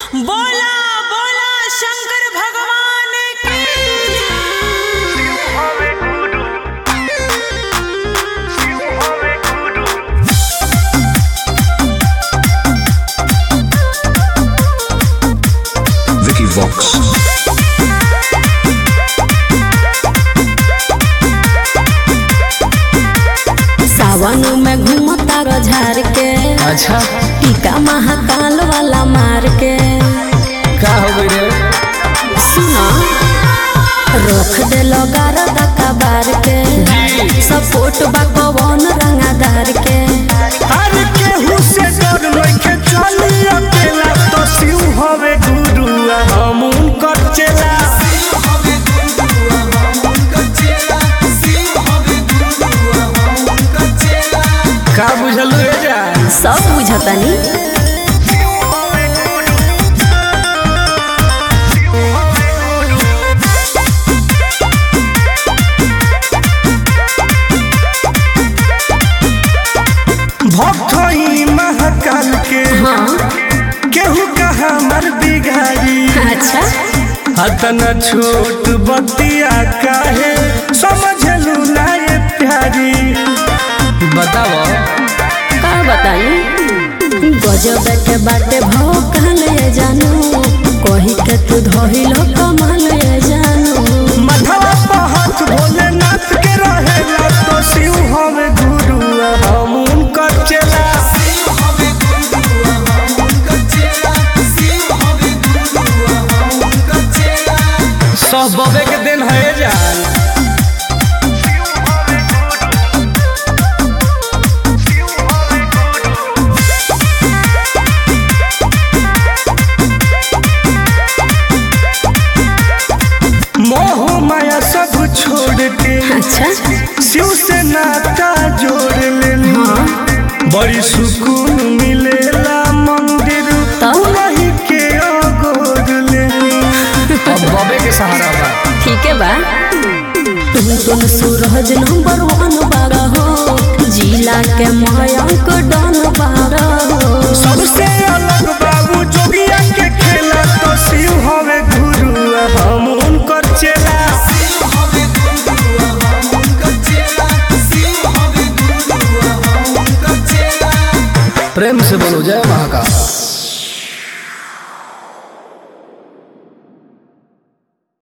बोला बोला शंकर भगवान की Hove Guru. Hove Guru. Vicky Vox. सावन में घूमता झार के अच्छा टीका महाकाल वाला मार के का हो गई रे सुना रोक दे गारदा कबार के सपोर्ट बा पवन रंगादार के अरे केहू से डर नइखे चली अकेला तो शिव हवे गुरु आ हम उनकर चेला का बुझल रे जा सब बुझतानी भक्त ही महाकाल के हाँ केहू कहा हमर बिगाड़ी अच्छा हतना छोट बतिया काहे समझलू ना ये प्यारी बताओ का बताई गजब के बाटे भाव कहल ये जानू कही के तू धइल कमाल ये जानू मधवा पहात भोलेनाथ के रहेला तो शिव हवे गुरु आ हम उनकर चेला सब बबे के दिन है जान मोह माया सब छोड़ के अच्छा शिव से नाता जोड़ लेनी बड़ी सुकून मिलेला मंदिर तब? वही के अगोर लेनी अब बबे के सहारा बा ठीक है बा तुम तुम सूरज नंबर वन बारह हो जिला के मयंक डन बारह हो सबसे अलग बाबू जोगिया के खेला तो शिव हवे गुरु आ हम उनकर चेला प्रेम से बोलो जय महाकाल